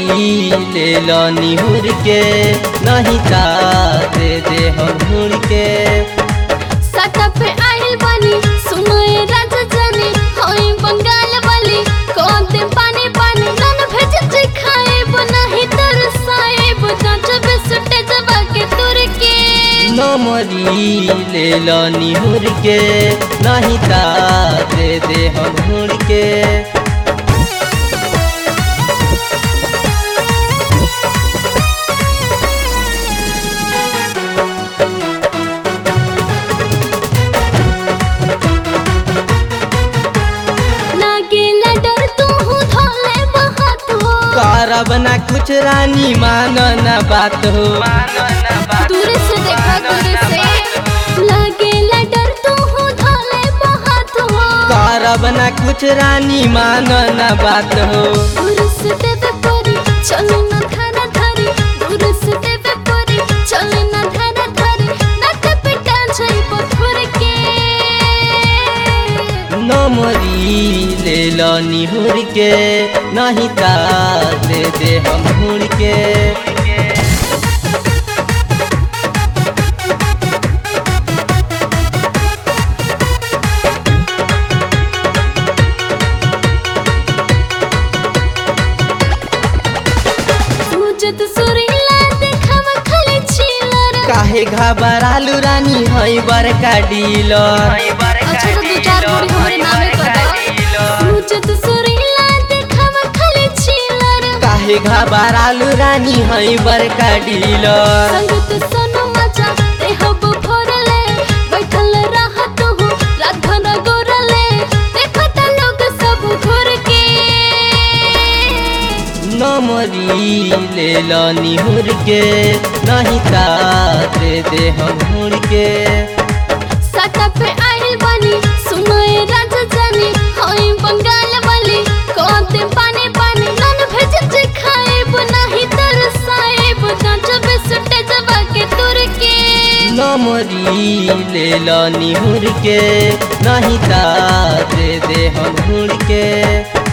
नमरी ले लो निहुर के नहीं ता दे दे हम हुर के सटा पे आइल बानी सुनो ए राजा जानी होई बंगाल वाली कौन दे पानी पानी नन भेज जे खाए नहीं तरसाए बुझा जब सुटे जबा के तुर के नमरी ले लो निहुर के नहीं ता दे दे हम हुर के लागेला डर तू हूँ धोले बहात हो करब ना कुछ रानी मानो ना बात हो दूर से देखा दूर से लागेला डर तू हूँ धोले बहात हो करब ना कुछ रानी मानो ना बात हो दूर से देवे परी चले ना धारा धारी दूर से देवे परी चले ना धारा धारी नाक पिटा जाई पथुर के नमरी ले लो निहुर के नहीं ता दे दे हम हुर के सूजत सुरीला देखावा खाली छिलर काहे घबरालू रानी हई बड़का डीलर अच्छा तो दो चार बोरी हमारे नामे करा सूजत सुरीला देखावा खाली छिलर काहे घबरालू रानी हई बड़का डीलर संगत सोनो मचा ते हब भरले बैठल रहत हो राधन गोरले देखत लोग सब घुर के नमरी ले लो निहुर के नहीं ता दे दे हम हुर के सटा पे आइल बानी सुनो ए राजा जानी होई बंगाल वाली कोते पानी पानी नन भेज जे खाए नहीं तरसाए बुझा जब सुटे जबा के तुर के नमरी ले लो निहुर के नहीं ता दे दे हम हुर के